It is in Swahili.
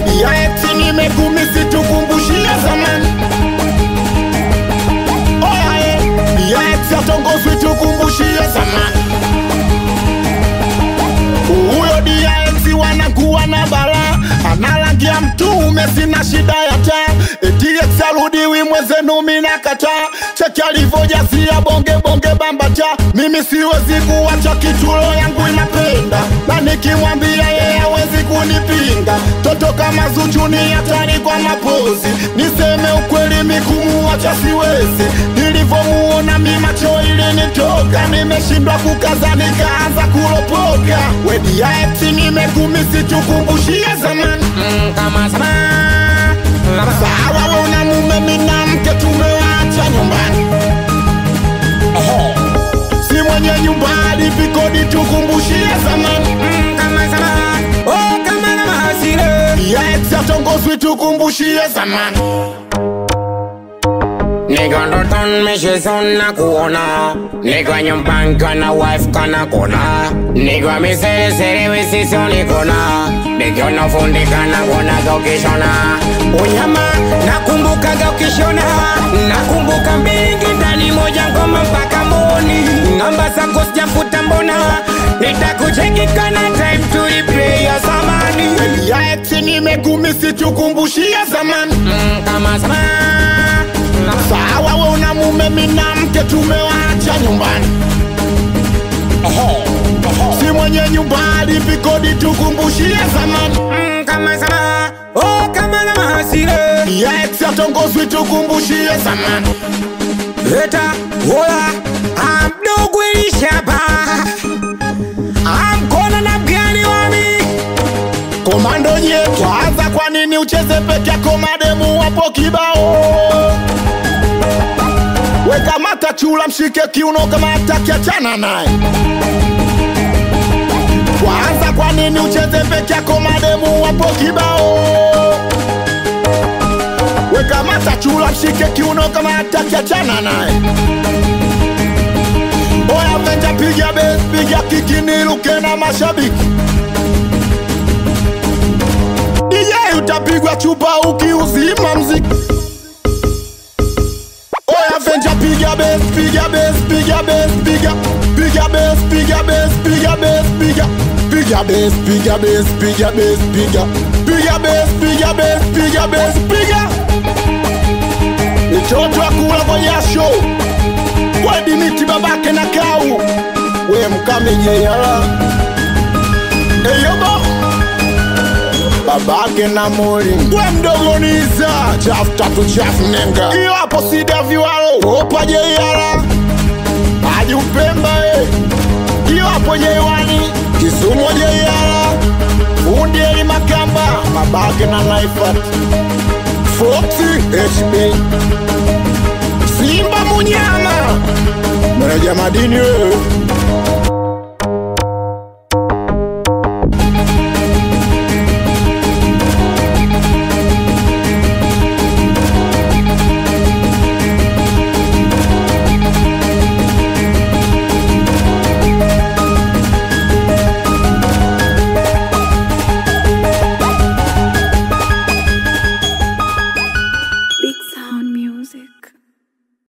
wedi ya eti nimekumisi tukumbushie zamani oya eh, ya eti atongozwi tukumbushie zamani huyo DX wanakuwa na bala analangia mtume, sina shida ya taa. DX arudiwi mwezenu, mina kataa. Cheki alivyojazia bonge bonge bambata, mimi siwezi kuwacha kitulo yangu inapenda, na nikimwambia yeye hawezi kunipinga. Toto kama Zuchu ni hatari kwa mapozi, niseme ukweli mikumuwacha siwezi. Nilivyomuona mi macho ilinitoka, nimeshindwa kukaza nikaanza kulopoka. Wedi ya eti nimekumisi tukumbushie zamani Mm, kama sana Sawa we una mume mina mke tumewacha nyumbani Ehe. Si mwenye nyumba hadi vikodi tukumbushie zamani Mm, kama sana oh kama na mahasire Ya eti atongozwi tukumbushie zamani Niko ndotoni mishizoni na kuona Niko nyumbani kana wife kana kona Niko miseresere wisisoni kona Nikiona fundi kana kona ukishona Unyama nakumbukaga ukishona Nakumbuka mbingi ndani moja ngoma mpaka mboni Namba zako sijafuta mbona Nitakucheki kana time to replay ya zamani Ya eti nimekumisi tukumbushie zamani Mm, Kama sana Sawa we una mume mina mke tumewacha nyumbani Ehe. Si mwenye nyumba hadi vikodi tukumbushie zamani Mm, kama sana oh kama na mahasire Ya eti atongozwi tukumbushie zamani Eta wola amdogo ilishaba amkona na mgani wami Komando nye kwanza, kwa nini ucheze peke yako? Mademu wapo kibao. Weka mata chula, mshike kiuno kama hataki, achana naye. Kwanza, kwa nini ucheze peke yako? Mademu wapo kibao. Weka mata chula, mshike kiuno kama hataki, achana naye. Oya venja, piga bes, piga kiki, niruke na mashabiki DJ utapigwa chupa ukiuzima mziki. Oya venja piga bass, piga bass, piga bass, piga piga bass, piga bass, piga bass, piga piga bass, piga bass, piga bass, piga piga bass, piga bass, piga bass, piga mitoto akula kwa jasho wedi miti babake na kau we mkamejeyala eyobo babake na moli we mdogo niza chafu tatu chafu nenga iyo hapo sida viwalo opa jeiala ajupemba e iyo hapo jeiwani kisumo jeiala fundi eli makamba babake na naifat foxi hb simba munyama meneja madini wewe